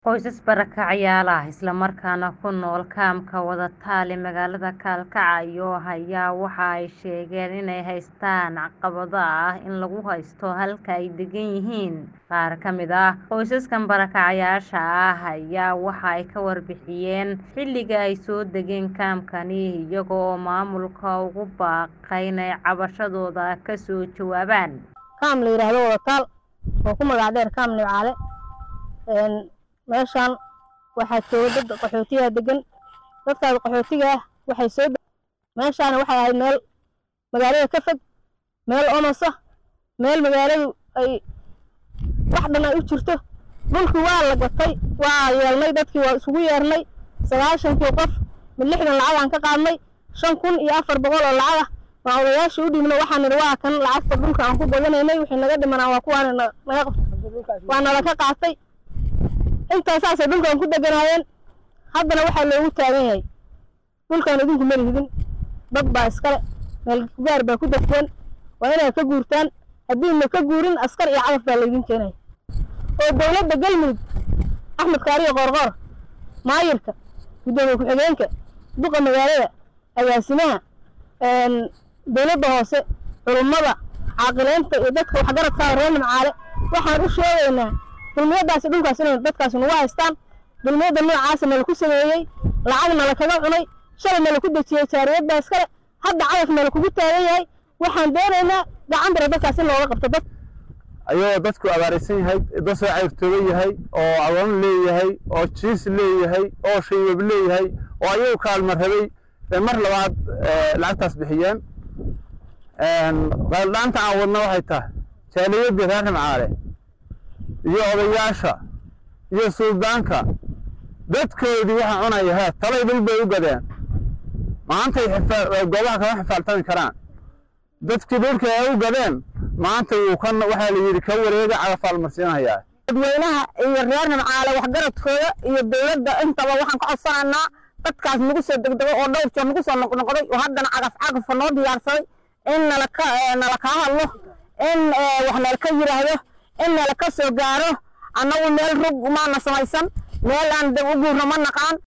Qoysas barakacyaal ah isla markaana ku nool kaamka Wadataale magaalada Kalkacayo ayaa waxa ay sheegeen inay haystaan caqabado ah in lagu haysto halka ay degan yihiin. Qaar ka mid ah qoysaskan barakacayasha ah ayaa waxa ay ka warbixiyeen xilliga ay soo degeen kaamkani iyaga oo maamulka ugu baaqay inay cabashadooda ka soo jawaabaan. kaam la yiraahdo Wadataal oo ku magac dheer kaam Nimcaale een meeshaan waxaa jooga dad qaxootiga degan dadkaas qaxootiga ah waxay soo meeshaan waxay ahayd meel magaalada ka fog meel omas ah meel magaaladu ay wax dhan ay u jirto dhulkii waa la gatay waa yeelnay dadkii waa isugu yeernay sagaashankii qof mid lixdan lacag aan ka qaadnay shan kun iyo afar boqol oo lacag ah waa odayaashii u dhibno waxaan nidhi waa kan lacagta dhulka aan ku badanaynay wixii naga dhimanaa waa kuwaan naga waa nala ka qaatay intaasaasay dhulkan ku deganaayeen haddana waxaa loogu taagan yahay dhulkan idinku ma lihidin dad baa iskale meel gaar baa ku degteen waa inaad ka guurtaan haddiina ka guurin askar iyo cagaf baa laydin keenaya oo dowladda galmudug axmed kaariyo qoorqoor maayirka guddoomiye ku-xigeenka duqa magaalada agaasimaha dowladda hoose culummada caaqileynta iyo dadka waxgaradka reer nimcaale waxaan u sheegaynaa dulmiyadaasi dhulkaas inay dadkaasi nagu haystaan dulmiyada noocaasa nala ku sameeyey lacag nala kaga cunay shalay nala ku dejiyey jaariyadaas kale hadda cagaf nala kugu taagan yahay waxaan doonaynaa gacan bira dadkaas in looga qabto dad ayagoo dadku abaaraysan yahay dad soo cayrtooban yahay oo agoon leeyahay oo jiis leeyahay oo shaybab leeyahay oo ayagu kaalma rabay mar labaad lacagtaas bixiyeen qaaldhaanta aan wadna waxay tahay jaaliyadii reer nimcaale iyo odayaasha iyo suldaanka dadkoodii waxaa cunaya he talay dhul bay u gadeen maantay goobaha kama xifaaltami karaan dadkii dhulka ay u gadeen maanta wuu ka waxaa la yidhi ka wareega cagafaa la marsiinayaa dadweynaha iyo reer nimcaale waxgaradkooda iyo dowladda intaba waxaan ka codsanaynaa dadkaas nagu soo degdego oo dhowr jeer nagu soo noqnoqday oo haddana cagaf cagafa noo diyaarsaday in nalaka nala kaa hadlo in wax nala ka yidhaahdo in nala ka soo gaaro annagu meel rug maana samaysan meel aan u guurno ma naqaan